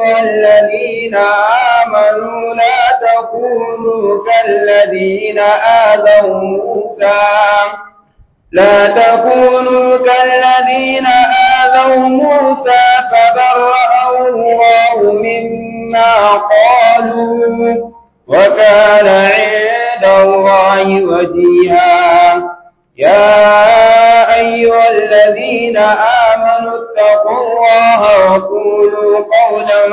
أيها الذين آمنوا لا تكونوا كالذين آذوا موسى لا تكونوا كالذين آذوا موسى فبرأه الله مما قالوا وكان عند الله وجيها يا أيها الذين آمنوا اتقوا الله وقولوا قولا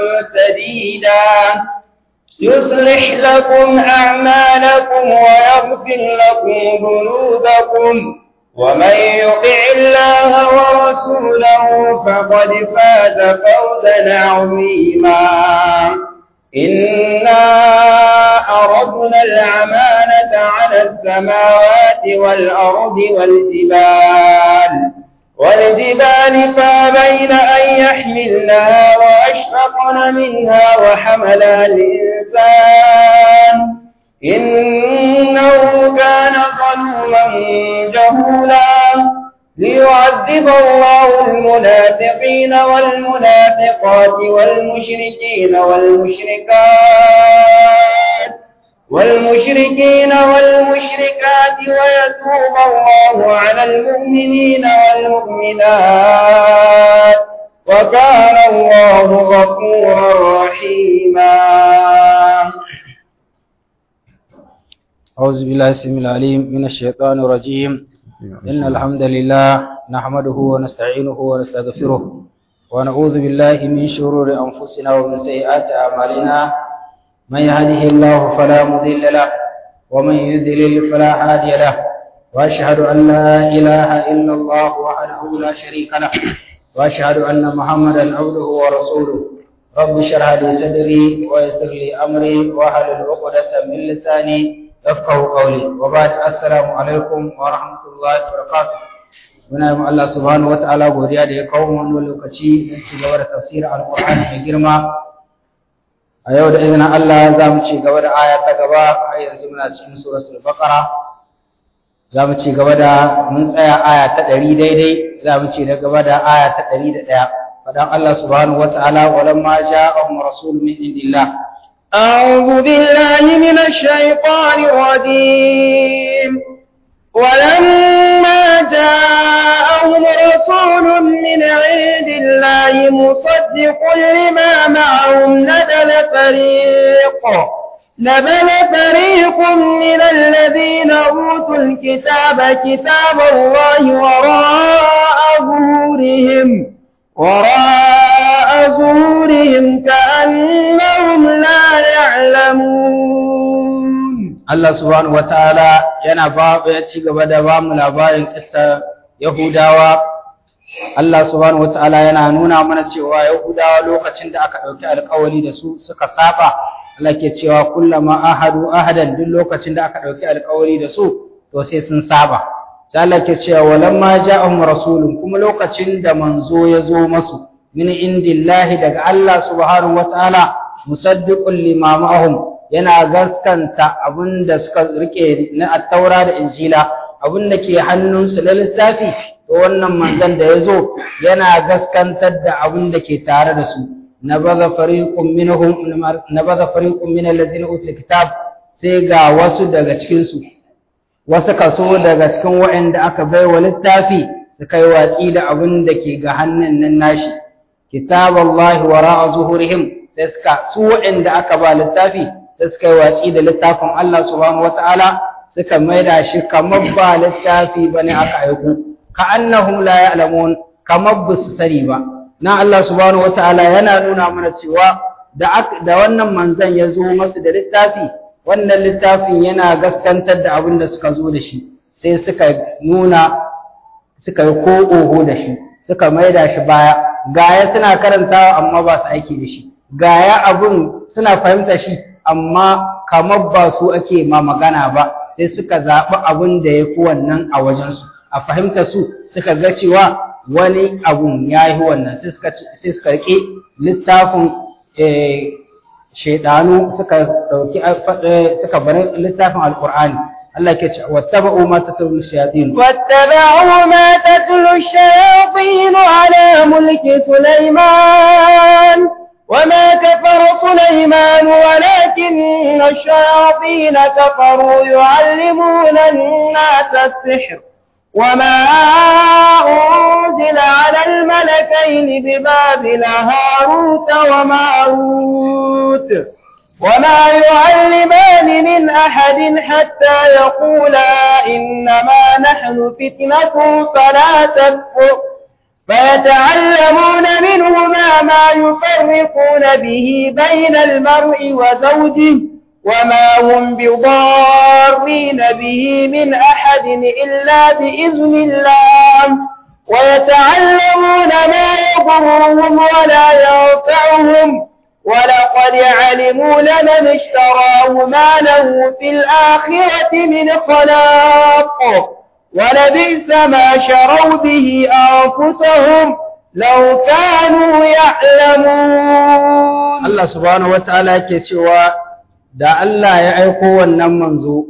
سديدا يصلح لكم أعمالكم ويغفر لكم ذنوبكم ومن يطع الله ورسوله فقد فاز فوزا عظيما إنا أردنا الأمانة على السماوات والأرض والجبال والجبال فابين أن يحملنها وأشفقن منها وحملها الإنسان إنه كان ظلوما جهولا ليعذب الله المنافقين والمنافقات والمشركين والمشركات والمشركين والمشركات ويتوب الله على المؤمنين والمؤمنات وكان الله غفورا رحيما أعوذ بالله السميع العليم من الشيطان الرجيم إن الحمد لله نحمده ونستعينه ونستغفره ونعوذ بالله من شرور أنفسنا ومن سيئات أعمالنا من يهده الله فلا مضل له ومن يضلل فلا هادي له وأشهد أن لا إله إلا الله وحده لا شريك له وأشهد أن محمدا عبده ورسوله رب اشرح لي صدري ويسر لي أمري واحلل عقدة من لساني يفقه قولي وبعد السلام alaikum wa rahmatullahi wa barakatuh muna yi Allah subhanahu wataala godiya da ya kawo wannan lokaci don ci gaba da tafsirin alqur'ani mai girma a yau da izinin Allah za mu ci gaba da aya ta gaba a yanzu muna cikin suratul baqara za mu ci gaba da mun tsaya aya ta ɗari daidai za mu ci gaba da aya ta ɗari da ɗaya fadan Allah subhanahu wataala walamma ja'ahum rasulun min indillah أعوذ بالله من الشيطان الرجيم ولما جاءهم رسول من عند الله مصدق لما معهم نزل فريق نزل فريق من الذين أوتوا الكتاب كتاب الله وراء ظهورهم وراء ظهورهم كأنهم لا يعلمون Allah subhanahu wataala yana ba ya ci gaba da ba mu labarin kissa Yahudawa Allah subhanahu wataala yana nuna mana cewa Yahudawa lokacin da aka dauki alƙawari da su suka saba Allah ke cewa kullama ahadu ahadan duk lokacin da aka dauki alƙawari da su to sai sun saba sai Allah ke cewa walamma ja'ahum rasulun kuma lokacin da manzo ya zo masu min indillahi daga Allah subhanahu wataala musaddiqun lima ma'ahum yana gaskanta abinda suka rike na attaura da injila abinda ke hannunsu na littafi to wannan manzon da yazo yana gaskantar da abinda ke tare da su nabadha fariqun minhum nabadha fariqun min alladhina utul kitab sai ga wasu daga cikin su wasu kaso daga cikin waɗanda aka baiwa littafi su kai watsi da abin da ke ga hannun nan nashi kitaballahi wara'a zuhurihim sai suka su waɗanda aka ba littafi sai suka yi watsi da littafin Allah subhanahu wata'ala suka maida shi kamar ba littafi bane aka aiko ka annahum la ya'lamun kamar ba su sani ba na Allah subhanahu wata'ala yana nuna mana cewa da da wannan manzon ya zo masu da littafi wannan littafin yana gaskantar da abin da suka zo da shi sai suka nuna suka yi ko oho da shi suka maida shi baya gaya suna karantawa amma ba su aiki da shi gaya abun suna fahimta shi amma kamar ba su ake ma magana ba sai suka zaɓi abin da ya fi wannan a wajensu a fahimta su suka ga cewa wani abun ya yi wannan sai suka riƙe littafin shaidanu suka ɗauki suka bari littafin alƙur'ani Allah ke ce wattaba'u ma tatlu shayatin واتبعوا ما تتلو الشياطين على ملك سليمان وما كفر سليمان ولكن الشياطين كفروا يعلمون الناس السحر وما أنزل على الملكين ببابل هاروت وماروت وما يعلمان من أحد حتى يقولا إنما نحن فتنة فلا تكفر فيتعلمون منهما ما يفرقون به بين المرء وزوجه وما هم بضارين به من أحد إلا بإذن الله ويتعلمون ما يضرهم ولا ينفعهم ولقد علموا لمن اشتراه ما له في الآخرة من خلاق ولبئس ما شروا به أنفسهم لو كانوا يعلمون Allah subhanahu wataala yake cewa da Allah ya aiko wannan manzo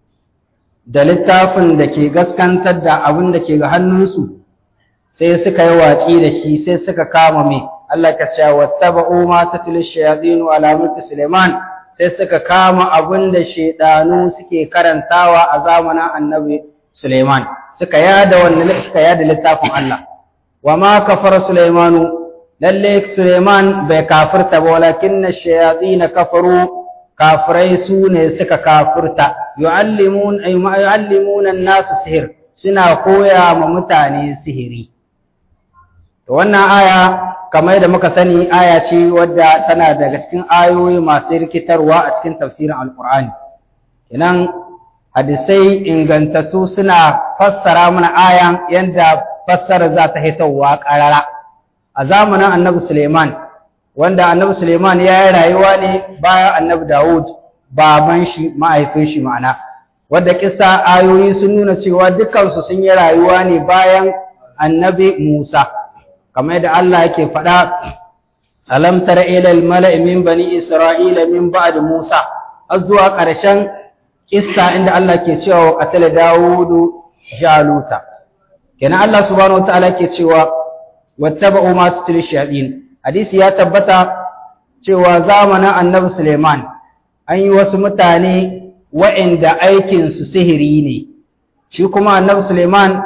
da littafin da ke gaskantar da abin da ke ga hannunsu sai suka yi watsi da shi sai suka kama mai Allah ka ce wattaba'u ma tatlu shayatin ala mulki Sulaiman sai suka kama abin da shedanu suke karantawa a zamanin Annabi Sulaiman suka yada wannan suka yada littafin Allah wa ma kafara Sulaimanu lalle Suleiman bai kafirta ba walakin shayatin kafaru kafirai su ne suka kafirta yu'allimun ay yu'allimuna an-nas sihir suna koya ma mutane sihiri to wannan aya kamar da muka sani aya ce wadda tana daga cikin ayoyi masu rikitarwa a cikin tafsirin alqur'ani kenan hadisai ingantattu suna fassara mana ayan yanda fassara za ta hitowa ƙarara a zamanin annabi Suleiman wanda annabi Suleiman ya yi rayuwa ne bayan annabi Dawud baban shi ma'aifin shi ma'ana wadda kisa ayoyi sun nuna cewa dukansu sun yi rayuwa ne bayan annabi Musa kamar yadda Allah yake faɗa alam tara ila al-mala'i min bani isra'ila min ba'd Musa har zuwa ƙarshen kissa inda Allah ke cewa qatala Dawudu Jaluta kenan Allah subhanahu wataala ke cewa wattaba'u ma tutli shayatin hadisi ya tabbata cewa zamanin annabi Suleiman an yi wasu mutane wa'inda aikin su sihiri ne shi kuma annabi Suleiman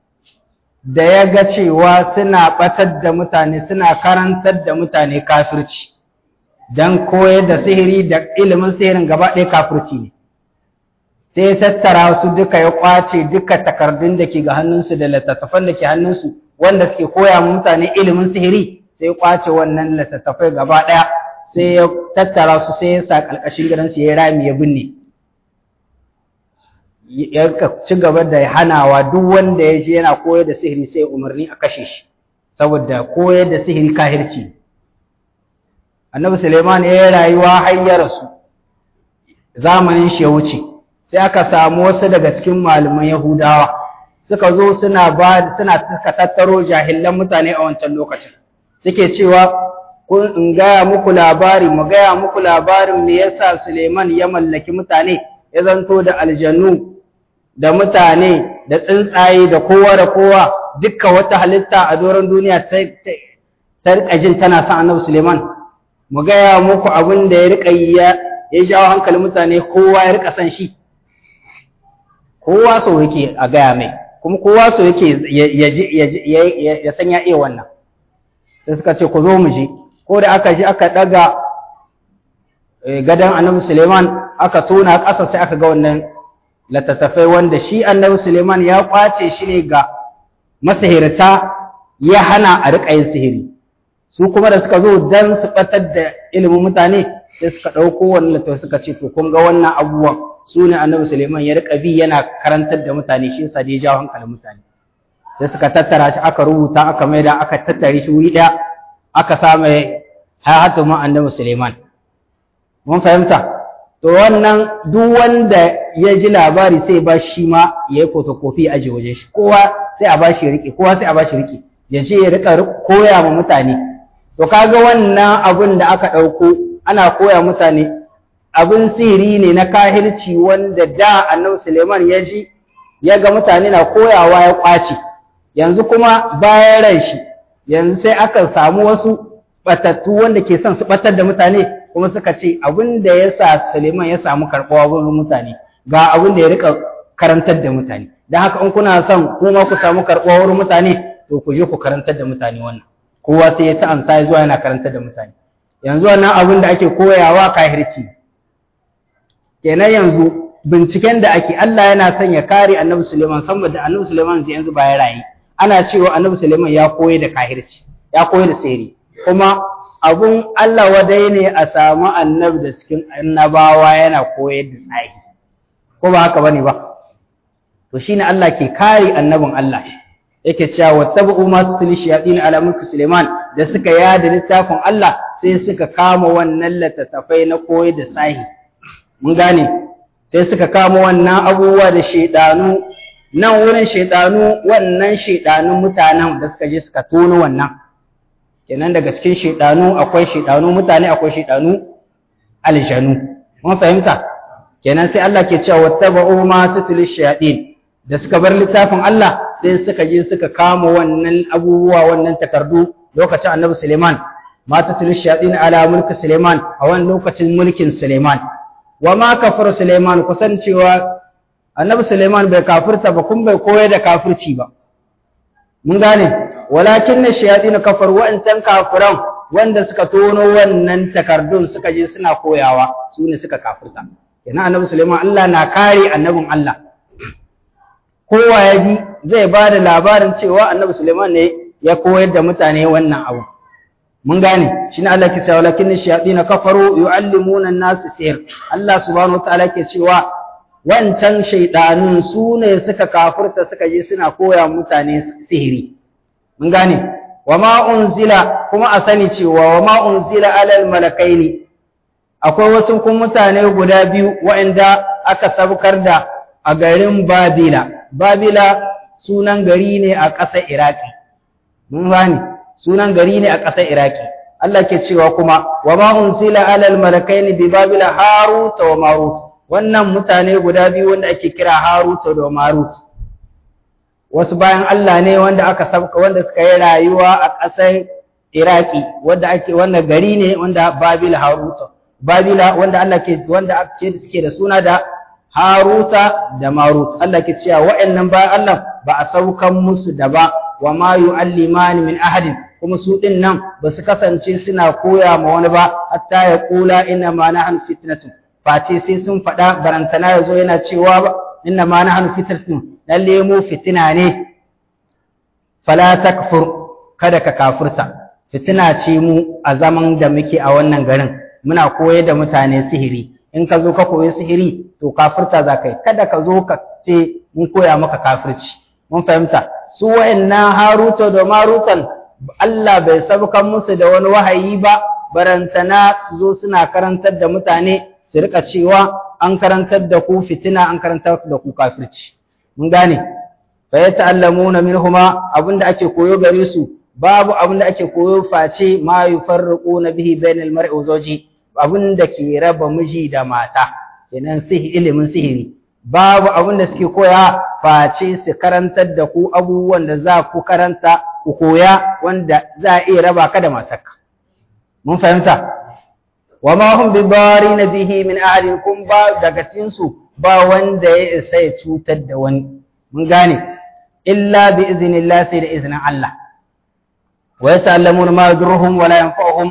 da ya ga cewa suna batar da mutane suna karantar da mutane kafirci dan koyar da sihiri da ilimin sihirin gaba ɗaya kafirci ne sai ya tattara su duka ya kwace duka takardun da ke ga hannunsu da littattafan da ke hannunsu wanda suke koya wa mutane ilimin sihiri sai kwace wannan littattafai gaba ɗaya sai ya tattara su sai ya sa ƙarƙashin gidansu ya rami ya binne ya ci gaba da hanawa duk wanda ya je yana koyar da sihiri sai umarni a kashe shi saboda koyar da sihiri kahirci annabi suleiman ya yi rayuwa har ya rasu zamanin shi ya wuce sai aka samu wasu daga cikin malaman yahudawa suka zo suna ba suna suka tattaro jahilan mutane a wancan lokacin suke cewa kun in gaya muku labari mu gaya muku labarin me yasa Suleiman ya mallaki mutane ya zanto da aljannu da mutane da tsuntsaye da kowa da kowa dukkan wata halitta a doron duniya ta ta rika jin tana son Annabi Suleiman mu gaya muku abin da ya rika yi ya ya jawo hankalin mutane kowa ya rika son shi kowa so yake a gaya mai kuma kowa so yake ya san ya iya wannan sai suka ce ku zo mu je ko da aka ji aka daga gadon annabi suleiman aka tona ƙasa sai aka ga wannan latattafai wanda shi annabi suleiman ya kwace shi ne ga masahirta ya hana a riƙa yin sihiri su kuma da suka zo dan su ɓatar da ilimin mutane sai suka ɗauko wannan littafi suka ce to kun ga wannan abubuwan su ne annabi Suleiman ya riƙa bi yana karantar da mutane shi yasa da ya jawo hankalin mutane sai suka tattara shi aka rubuta aka maida aka tattare shi wuri ɗaya aka sa mai hayatu ma annabi Suleiman mun fahimta to wannan duk wanda ya ji labari sai ba shi ma ya yi photocopy a aje wajen shi kowa sai a bashi ya riƙe kowa sai a bashi riƙe ya ce ya riƙa koya ma mutane to kaga wannan abun da aka ɗauko ana koya mutane abin sihiri ne na kahirci wanda da annabi Suleiman ya ji ya ga mutane na koyawa ya kwace yanzu kuma bayan ran shi yanzu sai aka samu wasu batattu wanda ke son su batar da mutane kuma suka ce abin da ya sa Suleiman ya samu karɓuwa wurin mutane ga abin da ya rika karantar da mutane don haka in kuna son kuma ku samu karɓuwa wurin mutane to ku je ku karantar da mutane wannan kowa sai ya ta amsa ya zuwa yana karantar da mutane yanzu wannan abin da ake koyawa kahirci kenan yanzu binciken da ake Allah yana son ya kare annabi Suleiman saboda annabi Suleiman sai yanzu ba ya rayu ana cewa annabi Suleiman ya koyi da kahirci ya koyi da sirri kuma abun Allah wadai ne a samu annabi da cikin annabawa yana koyar da tsahi ko ba haka bane ba to shine Allah ke kare annabin Allah yake cewa wattabu ma tutli shayatin ala mulki Suleiman da suka yada littafin Allah sai suka kama wannan littattafai na koyar da tsahi mun gane sai suka kama wannan abubuwa da shaidanu nan wurin shaidanu wannan shaidanun mutanen da suka je suka tono wannan kenan daga cikin shaidanu akwai shaidanu mutane akwai shaidanu aljanu mun fahimta kenan sai Allah ke cewa wattaba'u ma tutli shayatin da suka bar littafin Allah sai suka je suka kama wannan abubuwa wannan takardu lokacin Annabi Suleiman ma tutli shayatin ala mulki Suleiman a wannan lokacin mulkin Suleiman wa ma kafar Suleiman kusan cewa Annabi Suleiman bai kafirta ba kun bai koyar da kafirci ba mun gane walakin na shayatin kafar wa'ancan kafiran wanda suka tono wannan takardun suka je suna koyawa su ne suka kafirta kenan Annabi Suleiman Allah na kare annabin Allah kowa ya ji zai ba da labarin cewa Annabi Suleiman ne ya koyar da mutane wannan abu mun gane shi ne Allah ke cewa lakin shayatin kafaru yu'allimuna an-nas sihr Allah subhanahu wataala ke cewa wancan shaydanun su ne suka kafirta suka je suna koya mutane sihiri mun gane wama unzila kuma a sani cewa wama unzila alal malakaini akwai wasu kun mutane guda biyu waɗanda aka sabkar da a garin Babila Babila sunan gari ne a ƙasar Iraki mun gane sunan gari ne a ƙasar Iraki Allah ke cewa kuma wa ma unsila alal malakaini bi babila harut wa marut wannan mutane guda biyu wanda ake kira harut da marut wasu bayan Allah ne wanda aka sabka wanda suka yi rayuwa a ƙasar Iraki wanda ake wannan gari ne wanda babila harut babila wanda Allah ke wanda ake suke da suna da haruta da marut Allah ke cewa wa'annan bayan Allah ba a saukan musu da ba wa ma yu'allimani min ahadin kuma su din nan ba su kasance suna koya ma wani ba hatta ya kula inna ma nahnu fitnatun face sai sun faɗa barantana yazo yana cewa ba inna ma nahnu fitnatun lalle mu fitina ne fala takfur kada ka kafurta fitina ce mu a zaman da muke a wannan garin muna koyar da mutane sihiri in ka zo ka koyi sihiri to kafirta za ka yi kada ka zo ka ce mun koya maka kafirci mun fahimta su wa'annan haruta da marutan Allah bai sabkan musu da wani wahayi ba barantana su zo suna karantar da mutane su rika cewa an karantar da ku fitina an karantar da ku kafirci mun gane fa yata'allamuna minhuma abinda ake koyo gare su babu abinda ake koyo face ma yufarriquna bihi bainal mar'i wa zawji abinda ke raba miji da mata kenan sihi ilimin sihiri babu abinda suke koya face su karantar da ku abubuwan da za ku karanta ku koya wanda za a iya raba ka da matarka mun fahimta wa ma hum bi na bihi min ahadin kun ba daga cikin su ba wanda ya isa ya cutar da wani mun gane illa bi iznillah sai da iznin Allah wa yata'allamuna ma yadurruhum wa la yanfa'uhum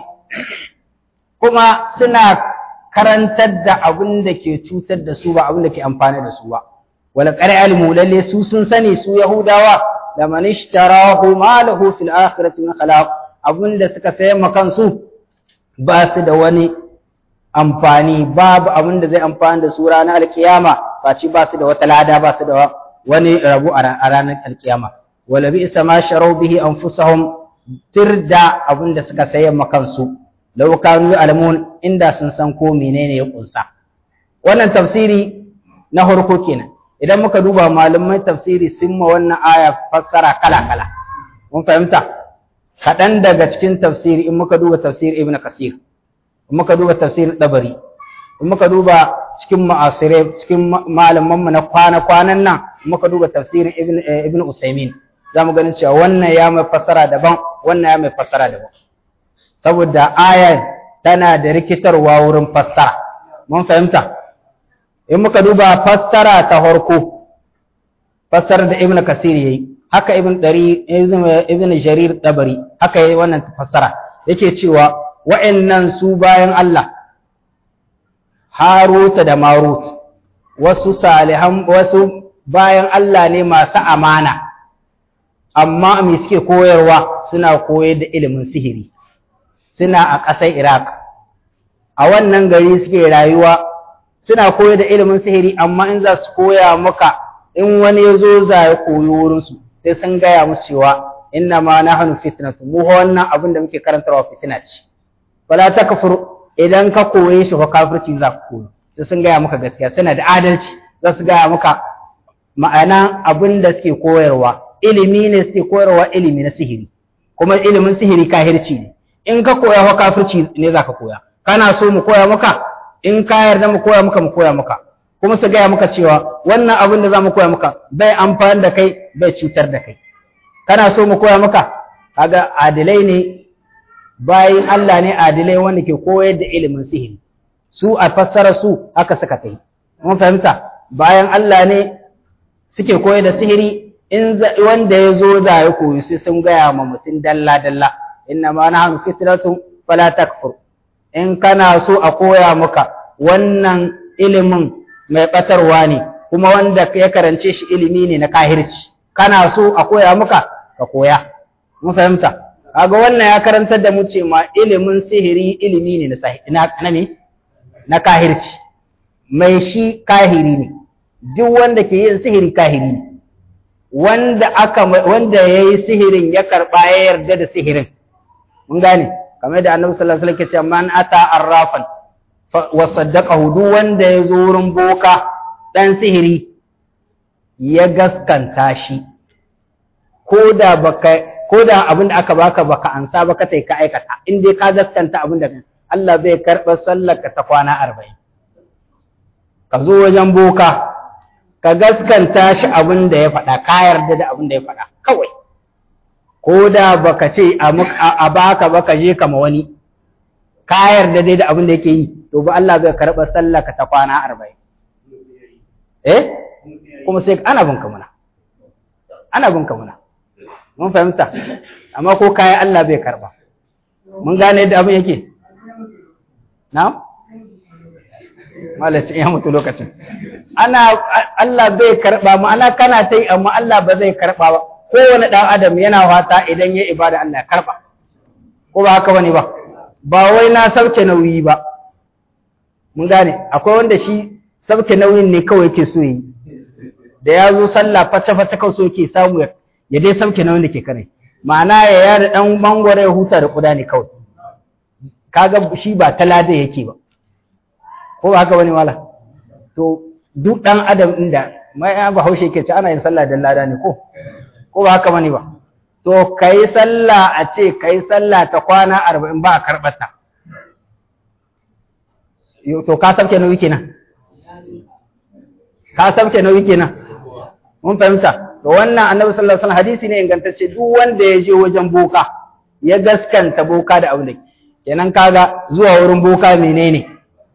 kuma suna karantar da abin da ke cutar da su ba abin da ke amfani da su ba wala qari alimu lalle su sun sani su yahudawa laman ishtarahu ma lahu fil akhirati min khalaq abin da suka sayar ma kansu ba su da wani amfani babu abin da zai amfani da su ranar alkiyama face ba su da wata lada ba su da wani rabu a ranar alkiyama wala bi isa ma sharau bihi anfusahum tirda abin da suka sayar ma kansu law kanu alamun inda sun san ko menene ya kunsa wannan tafsiri na farko kenan idan muka duba malaman tafsiri sun ma wannan aya fassara kala kala mun fahimta kaɗan daga cikin tafsiri in muka duba tafsir ibn kasir in muka duba tafsir dabari in muka duba cikin ma'asirai cikin malaman mu na kwana kwanan nan in muka duba tafsirin ibn ibn usaymin zamu ganin cewa wannan ya mai fassara daban wannan ya mai fassara daban saboda ayar tana da rikitarwa wurin fassara mun fahimta in muka duba fassara ta farko fassara da ibnu kasir yayi haka ibn dari ibn jarir dabari haka yayi wannan fassara yake cewa wa'annan su bayan Allah Haruta da Marut wasu salihan wasu bayan Allah ne masu amana amma me suke koyarwa suna koyar da ilimin sihiri suna a ƙasar Iraq a wannan gari suke rayuwa suna koyar da ilimin sihiri amma in za su koya maka in wani ya zo za ya koyo wurinsu sai sun gaya musu cewa inna ma nahnu fitnatu mu wannan abin da muke karantarwa fitina ce wala takfur idan ka koye shi fa kafirci za ka koyo sai sun gaya maka gaskiya suna da adalci za su gaya maka ma'ana abin da suke koyarwa ilimi ne suke koyarwa ilimi na sihiri kuma ilimin sihiri kahirci ne in ka koya wa kafirci ne za ka koya kana so mu koya maka in ka yarda mu koya maka mu koya maka kuma su gaya maka cewa wannan abin da za mu koya maka bai amfani da kai bai cutar da kai kana so mu koya maka kaga adilai ne bayin Allah ne adilai wanda ke koyar da ilimin sihiri su a fassara su haka suka kai mun fahimta bayan Allah ne suke koyar da sihiri in wanda ya zo da ya koyi sai sun gaya ma mutum dalla dalla inna ma nahnu fitratun fala takfur in kana so a koya maka wannan ilimin mai batarwa ne kuma wanda ya karance shi ilimi ne na kahirci kana so a koya maka ka koya mun fahimta kaga wannan ya karantar da mu ce ma ilimin sihiri ilimi ne na na me na kahirci mai shi kahiri ne duk wanda ke yin sihiri kahiri ne wanda aka wanda yayi sihirin ya karba ya yarda da sihirin mun gane kamar da Annabi sallallahu alaihi wasallam ke cewa man ata arrafan wa saddaqahu duk wanda ya zo wurin boka dan sihiri ya gaskanta shi ko da baka ko da abin da aka baka baka ansa ba ka tai ka aikata in dai ka gaskanta abin da Allah zai karɓa sallar ka ta kwana arba'in ka zo wajen boka ka gaskanta shi abin da ya faɗa ka yarda da abin da ya faɗa kawai ko da baka ce a baka baka je kama wani ka yarda dai da abin da yake yi to ba Allah zai karɓa sallar ka ta kwana arba'in eh kuma sai ana bin ka muna ana bin ka muna mun fahimta amma ko kayan Allah bai karba mun gane yadda abin yake na malaci ya mutu lokacin ana Allah bai karba ma'ana kana ta yi amma Allah ba zai karba ba kowane ɗan adam yana fata idan ya ibada Allah ya karba ko ba haka bane ba ba wai na sauke nauyi ba mun gane akwai wanda shi sauke nauyin ne kawai yake so yi da ya zo sallah fata-fata kawai so yake samu ya dai sauke nauyin da ke kare ma'ana ya yada dan mangwara ya huta da kuda ne kawai kaga shi ba talada yake ba ko ba haka bane wala to duk dan adam inda mai ya ba haushe ke ce ana yin sallah dan lada ne ko ko ba haka bane ba to kai sallah a ce kai sallah ta kwana 40 ba a karbata to ka sauke nauyi kenan ka sauke nauyi kenan mun fahimta to wannan annabi sallallahu alaihi wasallam hadisi ne ingantacce duk wanda ya je wajen boka ya gaskanta boka da abu da kenan kaga zuwa wurin boka menene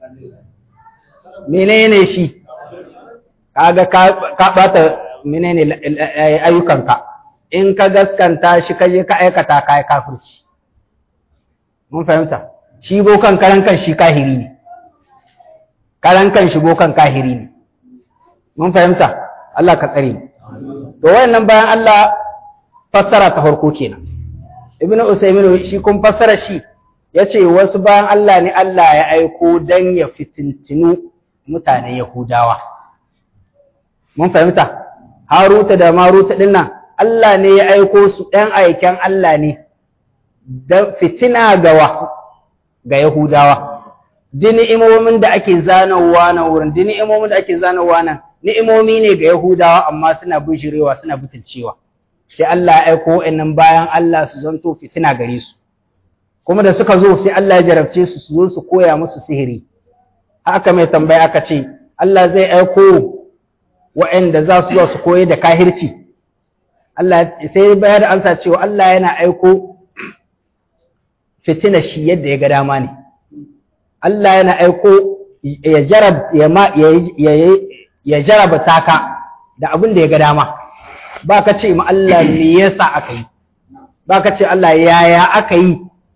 menene shi kaga ka bata menene ayyukanka in ka gaskanta shi ka je ka aikata ka yi kafirci mun fahimta shi bokan karan kan shi kahiri ne karan kan shi bokan kahiri ne mun fahimta Allah ka tsare mu to wayannan bayan Allah fassara ta farko kenan ibnu usaymin shi kun fassara shi yace wasu bayan Allah ne Allah ya aiko dan ya fitintinu mutanen Yahudawa mun fahimta Haruta da Maruta dinnan Allah ne ya aiko su ɗan aiken Allah ne da fitina ga wa ga Yahudawa dini imomin da ake zanawa na wurin dini imomin da ake zanawa nan ni'imomi ne ga Yahudawa amma suna bijirewa suna butulcewa sai Allah ya aiko wa'annan bayan Allah su zanto fitina gare su kuma da suka zo sai Allah ya jarabce su su zo su koya musu sihiri haka mai tambaya aka ce Allah zai aiko wa'anda za su zo su koyi da kahirci Allah sai bayar da amsa cewa Allah yana aiko fitina shi yadda ya ga dama ne Allah yana aiko ya jarab ya ma ya jaraba taka da abin da ya ga dama ba ka ce ma Allah me yasa aka yi ba ka ce Allah yaya aka yi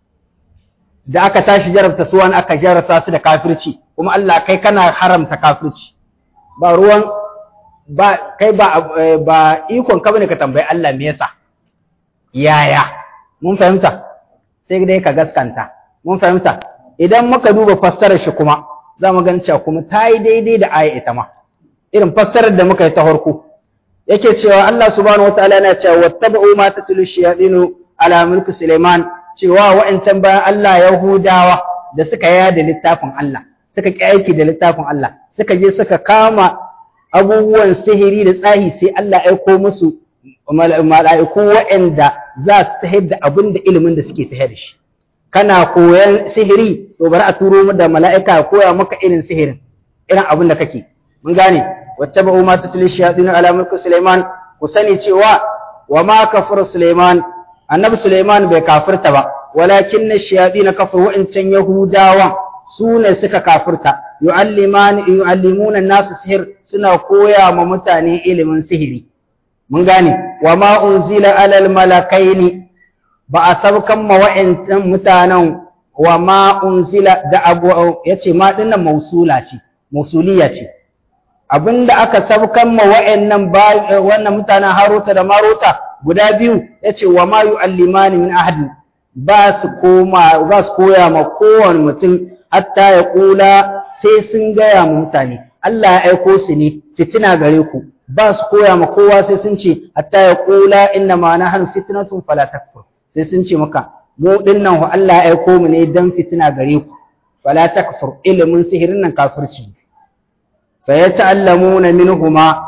da aka tashi jarabta su wani aka jarabta su da kafirci kuma Allah kai kana haramta kafirci ba ruwan ba kai ba ba ikon ka bane ka tambayi Allah me yasa yaya mun fahimta sai dai ka gaskanta mun fahimta idan muka duba fassarar shi kuma za mu gan cewa kuma ta yi daidai da aya ita ma irin fassarar da muka yi ta farko yake cewa Allah subhanahu wataala yana cewa wattaba'u ma tatlu shayatinu ala mulki Sulaiman cewa wa'ancan bayan Allah Yahudawa da suka yada littafin Allah suka ki aiki da littafin Allah suka je suka kama abubuwan sihiri da tsahi sai Allah ya aiko musu mala'iku waɗanda za su tahir da abin da ilimin da suke tahir da shi kana koyan sihiri to bari a turo da mala'ika ya koya maka irin sihirin irin abin da kake mun gane wacce ba umma ta tuli shayatin ala mulki Sulaiman ku sani cewa wa ma kafara Sulaiman annabi Sulaiman bai kafirta ba walakin shayatin kafaru wa'incan yahudawan su ne suka kafirta yu'allimani yu'allimuna nasu sihir suna koya ma mutane ilimin sihiri mun gane wa ma unzila alal malakaini ba a sabkan ma wa'ancan mutanen wa ma unzila da abu yace ma dinnan mausula ce mausuliya ce abinda aka sabkan ma wa'annan wannan mutanen Haruta da Maruta guda biyu yace wa ma yu'allimani min ahadi ba su koma ba su koya ma kowane mutum hatta ya kula sai sun gaya ma mutane Allah ya aiko su ne fitina gare ku ba su koya ma kowa sai sun ce hatta ya kula inna ma nahnu fitnatun fala takfur sai sun ce maka mu dinnan Allah ya aiko mu ne dan fitina gare ku fala takfur ilimin sihirin nan kafirci fa yata'allamuna minhuma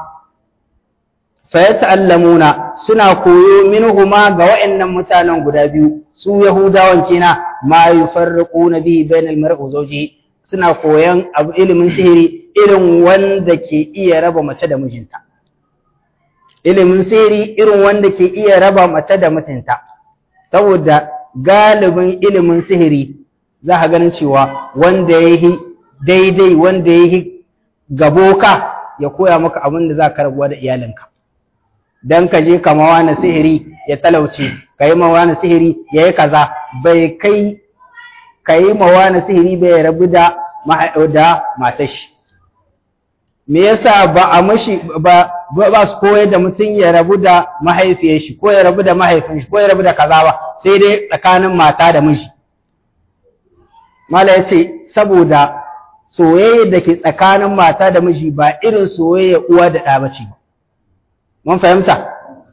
fa yata'allamuna suna koyo minhuma ga wa'annan mutanen guda biyu su yahudawan kina ma yufarriquna bihi bainal mar'i wa zawjihi suna koyan abu ilimin sihiri irin wanda ke iya raba mace da mijinta ilimin sihiri irin wanda ke iya raba mace da mutunta saboda galibin ilimin sihiri za ka ganin cewa wanda ya yi daidai wanda ya yi gaboka ya koya maka abin da za ka rabuwa da iyalinka dan ka je kama wani sihiri ya talauce ka yi ma wani sihiri ya yi kaza bai kai ka yi ma wani sihiri bai rabu da da matashi me yasa ba a mashi ba ba su koyar da mutum ya rabu da mahaifiyar shi ko ya rabu da mahaifin shi ko ya rabu da kaza ba sai dai tsakanin mata da miji mala ya ce saboda soyayya da ke tsakanin mata da miji ba irin soyayya uwa da ɗa bace ba mun fahimta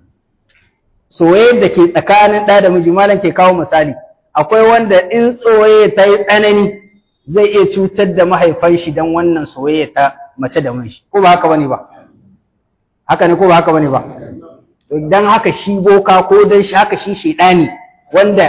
soyayya da ke tsakanin ɗa da miji malam ke kawo misali akwai wanda in soyayya ta yi tsanani zai iya cutar da mahaifan shi don wannan soyayya ta mace da miji ko ba haka bane ba haka ne ko ba haka bane ba dan haka shi boka ko dan shi haka shi shedani wanda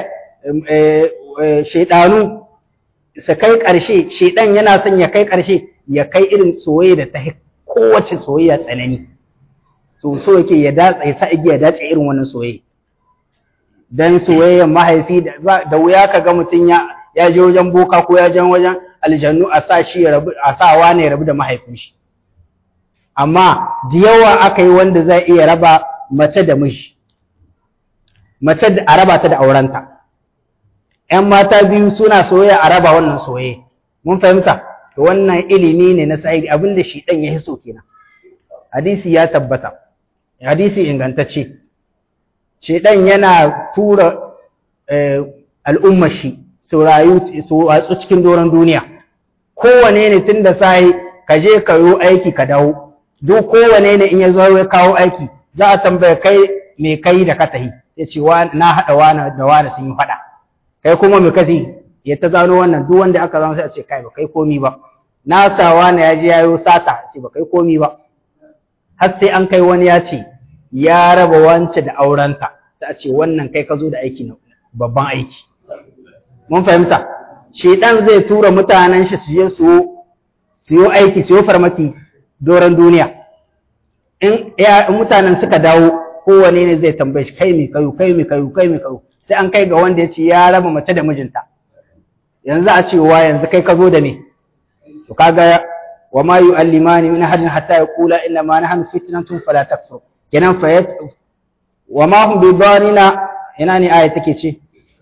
shedanu su kai ƙarshe shedan yana son ya kai ƙarshe ya kai irin soyayya da ta kowace soyayya tsanani so so yake ya datsa ya sa igiya dace irin wannan soyayya dan soyayyar mahaifi da wuya ka ga mutum ya ya je wajen boka ko ya je wajen aljannu a sa shi ya rabu a sa wani ya rabu da mahaifin shi amma da yawa aka yi wanda zai iya raba mace da miji mace da a raba ta da aurenta ƴan mata biyu suna soyayya a raba wannan soyayya mun fahimta to wannan ilimi ne na sa'idi abinda shi dan ya hiso kenan hadisi ya tabbata hadisi ingantacce shedan yana tura al'ummar shi su rayu su watsu cikin doron duniya kowane ne tun da sai ka je ka yi aiki ka dawo duk kowane ne in ya zo ya kawo aiki za a tambaya kai me kai da ka tahi ya ce na haɗa wani da wani sun yi faɗa kai kuma me kasi ya ta zano wannan duk wanda aka zama sai a ce kai ba kai komi ba na sa wani ya je ya yi sata ce ba kai komi ba har sai an kai wani ya ce ya raba wance da aurenta sai a ce wannan kai ka zo da aiki na babban aiki mun fahimta shedan zai tura mutanen shi su je su su yi aiki su yi farmaki doron duniya in mutanen suka dawo kowane ne zai tambaye shi kai mai kayu kai mai kayu kai mai kayu sai an kai ga wanda ya ce ya raba mace da mijinta yanzu a ce wa yanzu kai ka zo da me to kaga wa ma yu'allimani min ahadin hatta yaqula inna ma nahnu fitnatun fala takfur kenan fa wa ma hum bidarina ina ne aya take ce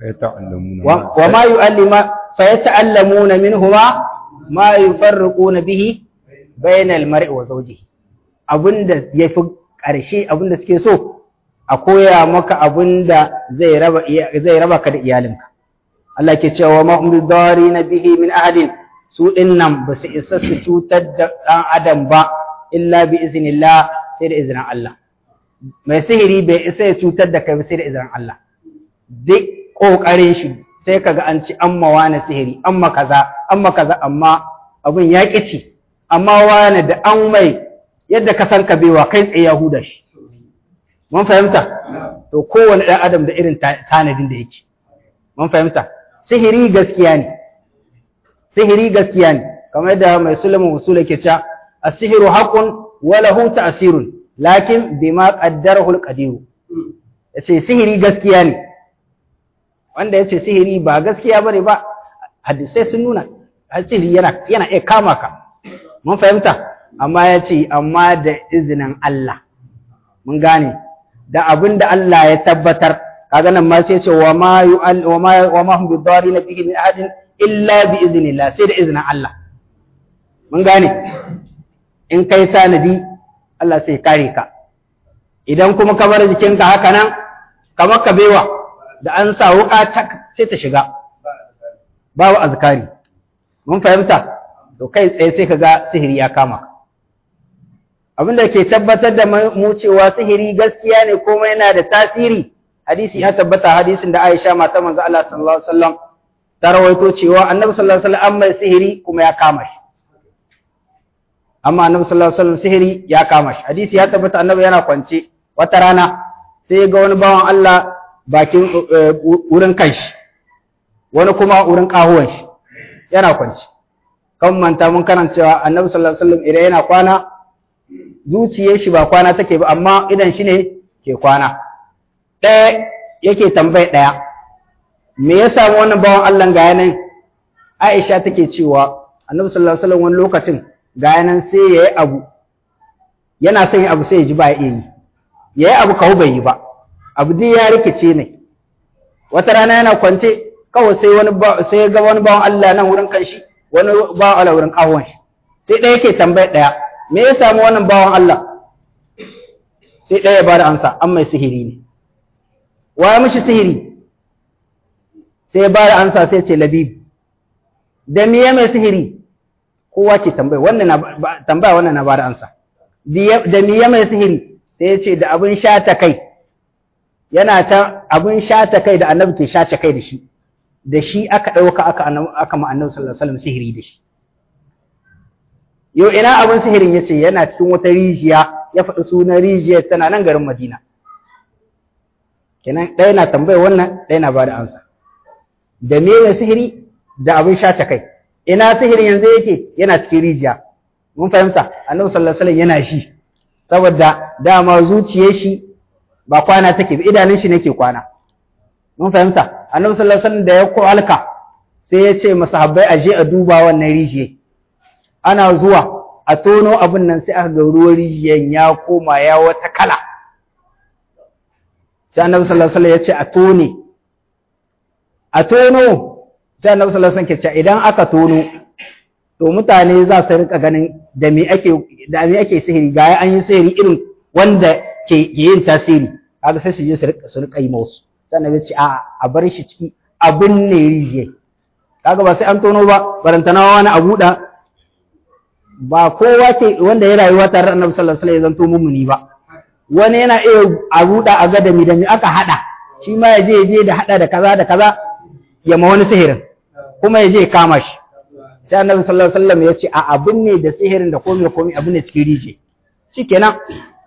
wa ma yu'allima fa yata'allamuna minhuma ma yufarriquna bihi bainal mar'i wa zawjihi abinda yafi ƙarshe abinda suke so a koya maka abinda zai raba zai raba ka da iyalinka Allah ke cewa ma hum bidarina bihi min ahadin su dinnan ba su isa su cutar da dan adam ba illa bi iznillah sai da izinin Allah mai sihiri bai isa ya cutar da kai sai da izinin Allah duk kokarin shi sai kaga an ci amma wani sihiri amma kaza amma kaza amma abun ya ci amma wani da an mai yadda ka san ka bewa kai tsaye Yahuda shi mun fahimta to kowane ɗan adam da irin tanadin da yake mun fahimta sihiri gaskiya ne sihiri gaskiya ne kamar yadda mai sulaiman usul yake cewa as-sihru haqqun wa lahu ta'sirun lakin bima qaddarahu al-qadir yace sihiri gaskiya ne wanda yace sihiri ba gaskiya bane ba hadisai sun nuna sihiri yana yana iya kama ka mun fahimta amma yace amma da izinin Allah mun gane da abin da Allah ya tabbatar kaga nan ma sai ce wa ma wa ma wa ma hum bidarina bihi min ahadin illa bi iznillah sai da izinin Allah mun gane in kai tanadi Allah sai kare ka idan kuma ka bar jikinka haka nan kamar ka bewa da an sa wuka sai ta shiga babu azkari mun fahimta to kai tsaye sai ka ga sihiri ya kama ka abin da ke tabbatar da mu cewa sihiri gaskiya ne kuma yana da tasiri hadisi ya tabbata hadisin da Aisha mata manzo Allah sallallahu alaihi wasallam ta rawaito cewa Annabi sallallahu alaihi wasallam mai sihiri kuma ya kama shi amma Annabi sallallahu alaihi wasallam sihiri ya kama shi hadisi ya tabbata Annabi yana kwance wata rana sai ga wani bawan Allah bakin wurin kanshi wani kuma wurin kahuwan shi yana kwance kan manta mun karancewa Annabi sallallahu alaihi wasallam idan yana kwana zuciyar shi ba kwana take ba amma idan shi ne ke kwana ɗaya yake tambayi ɗaya me ya samu wannan bawan Allah ga yanan Aisha take cewa Annabi sallallahu alaihi wasallam wani lokacin ga yanan sai yayi abu yana son yin abu sai ya ji ba ya yi yayi abu kawo bai yi ba abu dai ya rikice ne wata rana yana kwance kawai sai wani sai ya ga wani bawan Allah nan wurin kanshi wani bawan Allah wurin kawon shi sai ɗaya yake tambayi ɗaya me ya samu wannan bawan Allah sai ɗaya ya ba da ansa an mai sihiri ne wa ya mishi sihiri sai ya ba da ansa sai ce labib da me ya mai sihiri kowa ke tambaya wannan na tambaya wannan na ba da ansa da me ya mai sihiri sai ya ce da abin shata kai yana ta abin shata kai da annabi ke shata kai da shi da shi aka ɗauka aka aka ma annabi sallallahu alaihi wasallam sihiri da shi yau ina abin sihirin ya ce yana cikin wata rijiya ya faɗi sunan rijiyar tana nan garin Madina. Kenan ɗaya na tambaya wannan ɗaya na ba da ansa. Da me ne sihiri da abin shace kai. Ina sihirin yanzu yake yana cikin rijiya. Mun fahimta Annabi sallallahu alaihi yana shi. Saboda dama zuciyar shi ba kwana take ba idanun shi nake kwana. Mun fahimta Annabi sallallahu alaihi wasallam da ya ko alka sai ya ce masahabbai aje a duba wannan rijiyar. ana zuwa a tono abin nan sai aka ga ruwan rijiyan ya koma ya wata kala sai annabi sallallahu alaihi wasallam ya ce a tone a tono sai annabi sallallahu alaihi wasallam ke ce idan aka tono to mutane za su rika ganin da me ake da me ake sihiri ga an yi sihiri irin wanda ke yin tasiri kaga sai su je su rika su rika yi musu sai annabi ya ce a a bar shi ciki abin ne rijiye kaga ba sai an tono ba barantana wani a buɗa ba kowa ce wanda ya rayuwa tare da Annabi sallallahu alaihi wasallam ya zanto mumuni ba wani yana iya a ruda a ga da mi da mi aka hada shi ma ya je ya je da hada da kaza da kaza ya ma wani sihirin kuma ya je ya kama shi sai Annabi sallallahu alaihi wasallam ya ce a abin ne da sihirin da komai komai abin ne cikin rije shikenan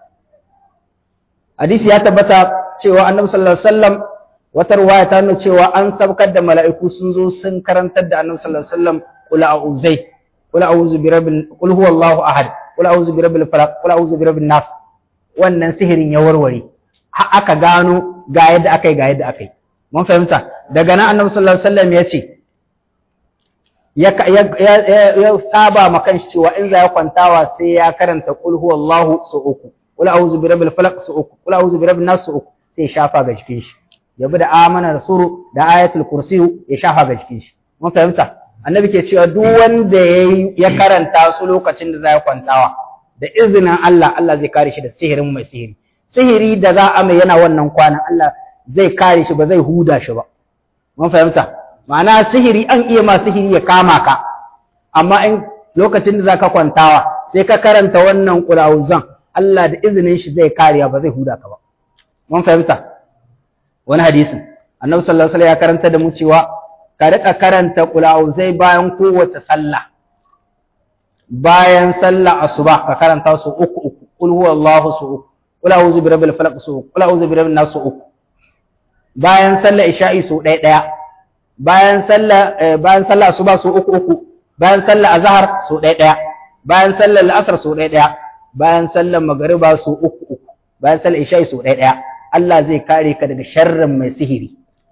hadisi ya tabbata cewa Annabi sallallahu alaihi wasallam wata ruwaya ta nuna cewa an sabkar da mala'iku sun zo sun karantar da Annabi sallallahu alaihi wasallam kula a'uzai قل أعوذ برب قل هو الله أحد قل أعوذ برب الفلق قل أعوذ برب الناس wannan sihirin ya warware har aka gano ga yadda akai ga yadda akai mun fahimta daga nan annabi sallallahu alaihi wasallam ya ce ya ya saba ma kanshi cewa in za ya kwantawa sai ya karanta qul huwallahu su uku qul a'udhu birabbil falaq su uku qul a'udhu birabbin nas su uku sai ya shafa ga jikin shi ya bi da amana rasulu da ayatul kursi ya shafa ga jikin shi mun fahimta annabi ke cewa duk wanda ya karanta su lokacin da za ya kwantawa da izinin Allah Allah zai kare shi da sihirin mai sihiri sihiri da za a mai yana wannan kwanan Allah zai kare shi ba zai huda shi ba mun fahimta ma'ana sihiri an iya ma sihiri ya kama ka amma in lokacin da zaka kwantawa sai ka karanta wannan qur'auzan Allah da izinin shi zai kariya ba zai huda ka ba mun fahimta wani hadisin annabi sallallahu alaihi wasallam ya karanta da mu cewa ka rika karanta qur'auzai bayan kowace sallah bayan sallah asuba ka karanta su uku uku qul huwallahu su uku qul a'udhu birabbil falaq su uku qul a'udhu birabbin nas su uku bayan sallah isha'i su ɗaya ɗaya bayan sallah bayan sallah asuba su uku uku bayan sallah azhar su ɗaya ɗaya bayan sallah al'asr su ɗaya ɗaya bayan sallah magriba su uku uku bayan sallah isha'i su ɗaya ɗaya Allah zai kare ka daga sharrin mai sihiri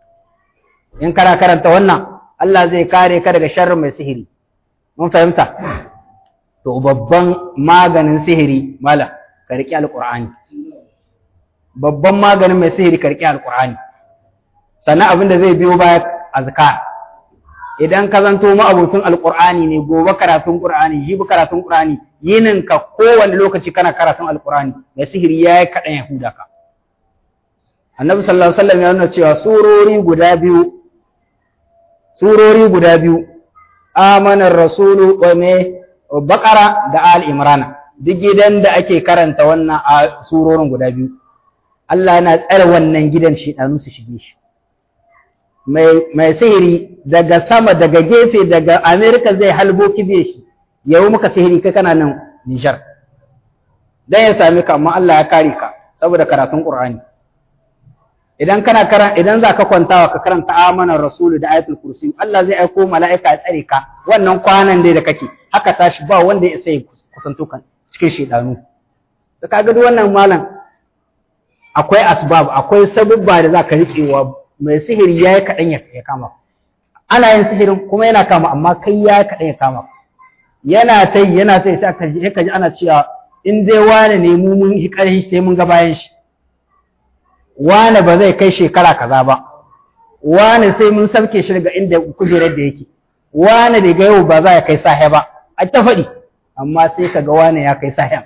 in kana karanta wannan Allah zai kare ka daga sharrin mai sihiri mun fahimta to babban maganin sihiri mala ka riƙi alƙur'ani babban maganin mai sihiri ka riƙi alƙur'ani sannan abin da zai biyo baya azkar idan ka zanto ma'abutun alƙur'ani ne gobe karatun ƙur'ani jibi karatun ƙur'ani yinin ka kowane lokaci kana karatun alƙur'ani mai sihiri ya yi kaɗan ya huda ka annabi sallallahu alaihi wasallam ya nuna cewa surori guda biyu surori guda biyu amanar rasulu wa me bakara da al imrana duk gidan da ake karanta wannan a surorin guda biyu Allah yana tsare wannan gidan shedanu su shige shi mai mai sihiri daga sama daga gefe daga America zai halbo kibe shi yau muka sihiri kai kana nan Niger dan ya same ka amma Allah ya kare ka saboda karatun Qur'ani idan kana karan idan zaka kwantawa ka karanta amanar rasulu da ayatul kursi Allah zai aiko mala'ika ya tsare ka wannan kwanan dai da kake haka tashi ba wanda ya sai kusanto kan cikin shedanu to kaga duk wannan malam akwai asbab akwai sabubba da zaka riƙewa mai sihiri yayi kadan ya kama ana yin sihirin kuma yana kama amma kai yayi kadan ya kama yana tai yana tai sai ka ji ka ji ana cewa in dai wane ne mu mun yi ƙarfi sai mun ga bayan shi wane ba zai kai shekara kaza ba wane sai mun sauke shi daga inda kujerar da yake wane da ga yau ba za ya kai sahe ba a ta faɗi amma sai ka ga wane ya kai sahen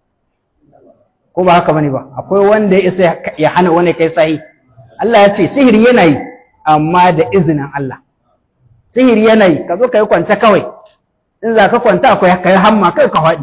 ko ba haka bane ba akwai wanda ya isa ya hana wani kai sahi Allah ya ce sihiri yana yi amma da izinin Allah sihiri yana yi ka zo ka yi kwance kawai in za ka kwanta akwai ka yi hamma kai ka faɗi